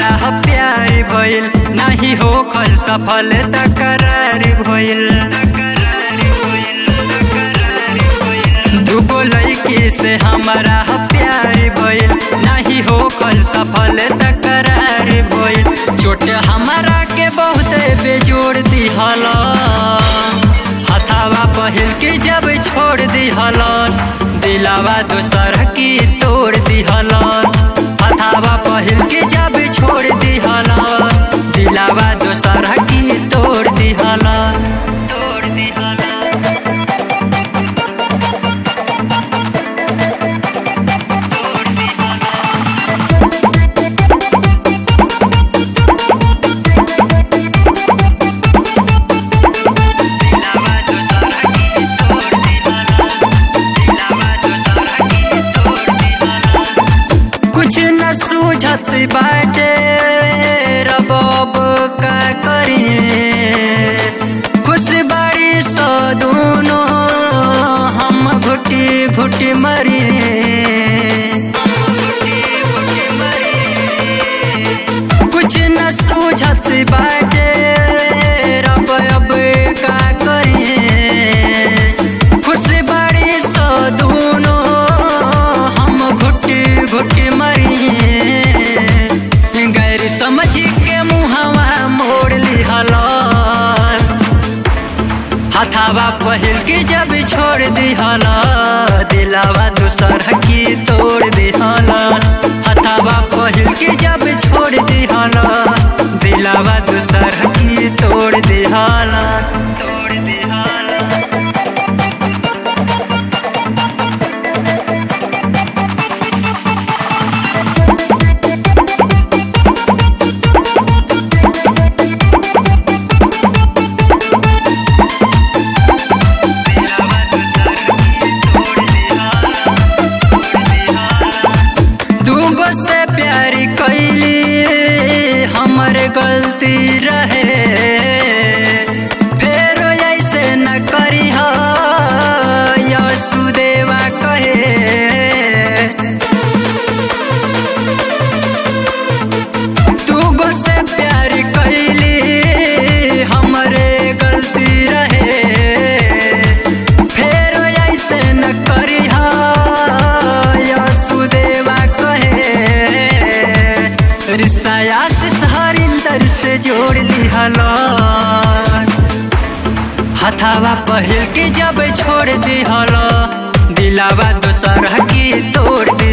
हमारा प्यार भइल नहीं हो खल सफल तकरार भइल दूगो लड़की से हमारा प्यार भइल नहीं हो खल सफल तकरार भइल चोट हमारा के बहुत बेजोड़ दिहल हथावा पहिल के जब छोड़ दिहल दिलावा दोसर की तोड़ दिहल हथावा पहिल के जब छोड़ दिहल दिलावा दोसर की तोड़ दिहल तोड़ दिहल कुछ न सूझत बाटे रबाब का करिए खुश बाड़ी सो दोनों हम घुटी घुटी मरिए कुछ न सूझत बाटे रब अब का करिए खुश बाड़ी सो दोनों हम घुटी घुटी मरिए गैर समझ के मुहवा मोड़ लिहल हथावा पहिल के जब छोड़ दिहल दिलावा दूसर की तोड़ दिहल हथावा पहिल के जब छोड़ दिहल दिलावा दूसर की तोड़ दिहल तोड़ दिहल दूगो से प्यारी कैली हमर गलती रहे फेर ऐसे न करी हो यशुदेवा कहे दूगो से प्यारी कैली हमरे गलती रहे फेर ऐसे न करी हो यशुदेवा कहे रिश्ता आशीष हरिंदर से जोड़ दिहल हथावा पहिल के जब छोड़ दिहल दिलावा दोसर की तोड़